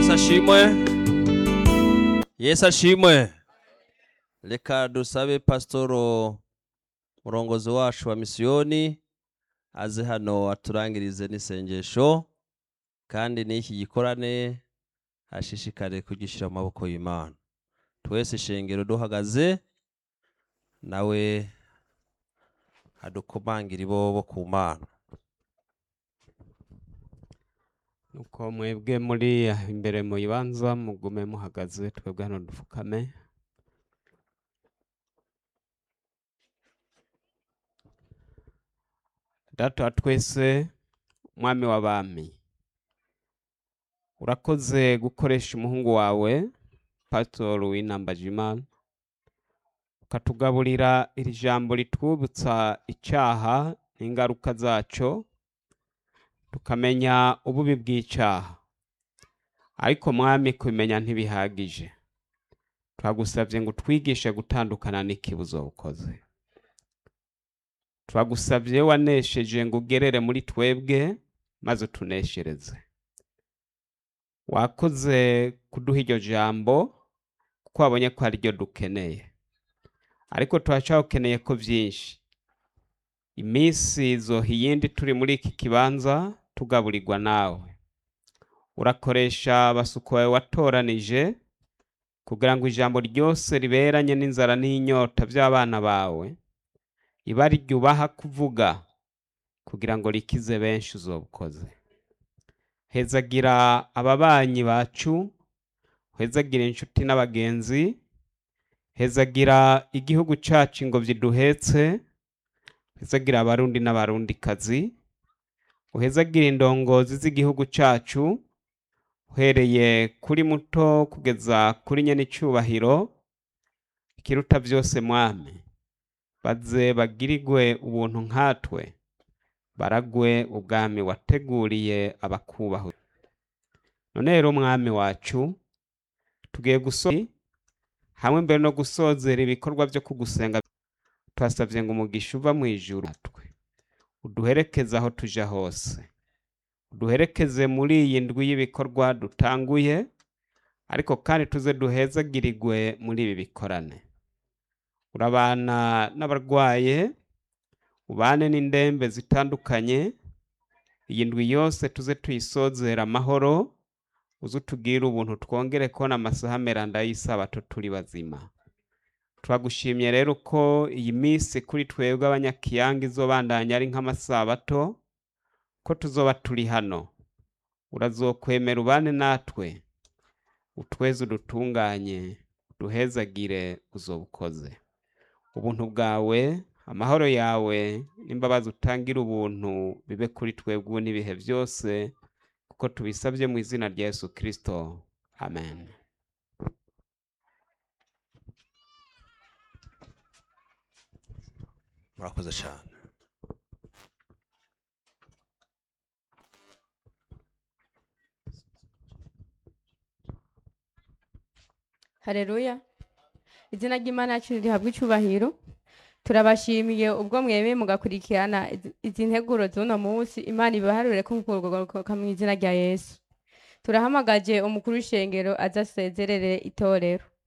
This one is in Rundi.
yesu ashimwe yesu ashimwe reka dusabe pasitoro murongozi wacu wa misiyoni aze hano aturangirize n'isengesho kandi n'iki gikorane ashishikare kugishyira mu maboko y'imana twese ishengero duhagaze nawe adukomangira ibobo ku mana nuko mwebwe muri imbere mu ibanza mugume muhagaze twebwe hano dupfukame data wa twese mwami w'abami urakoze gukoresha umuhungu wawe pasitori w'inambajimana ukatugaburira iri jambo ritwibutsa icyaha n'ingaruka zacyo tukamenya ububi bw'icyaha ariko mwami kubimenya ntibihagije turagusabye ngo twigishe gutandukana n'ikibuzo ukoze turagusabye wanesheje ngo ugerere muri twebwe maze utuneshereze wakoze kuduha iryo jambo kuko wabonye ko ari ryo dukeneye ariko turacyakeneye ko byinshi iminsi zoha iyindi turi muri iki kibanza tugaburirwa nawe urakoresha abasuku bawe watoranije kugira ngo ijambo ryose riberanye n'inzara n'inyota by'abana bawe iba ryubaha kuvuga kugira ngo rikize benshi uzobukoze hezagira ababanyi bacu hezagira inshuti n'abagenzi hezagira igihugu cyacu ingobyi duhetse uhezagira abarundi n'abarundikazi uhezagira indongozi z'igihugu cyacu uhereye kuri muto kugeza kuri nyene icyubahiro ikiruta byose mwami baze bagirigwe ubuntu nkatwe baragwe ubwami wateguriye abakubaho none rero mwami wacu tugiye gusoza hamwe mbere no gusozera ibikorwa byo kugusenga twasabye ngo umugisha uva mu ijuru natwe uduherekeze aho tuja hose uduherekeze muri iyi ndwi y'ibikorwa dutanguye ariko kandi tuze duhezagirigwe muri ibi bikorane urabana n'abarwaye ubane n'indembe zitandukanye iyi ndwi yose tuze tuyisozera amahoro uze utubwire ubuntu twongere kubona amasaha meranda y'isabato turi bazima turagushimye rero ko iyi minsi kuri twebwe abanyakiyanga izobandanya ari nk'amasabato ko tuzoba turi hano urazokwemera ubane natwe utweze udutunganye uduhezagire uzobukoze ubuntu bwawe amahoro yawe n'imbabazi utangira ubuntu bibe kuri twebwe ubu n'ibihe byose kuko tubisabye mu izina rya yesu kirisito amen murakoze cyane hareruya izina ry'imana yacu rihabwa icyubahiro turabashimiye ubwo mwemeye mugakurikirana izi- izi nteguro z'uno munsi imana ibaharure ko mukurwa mu izina rya yesu turahamagaje umukuru w'ishengero aza asezerere itorero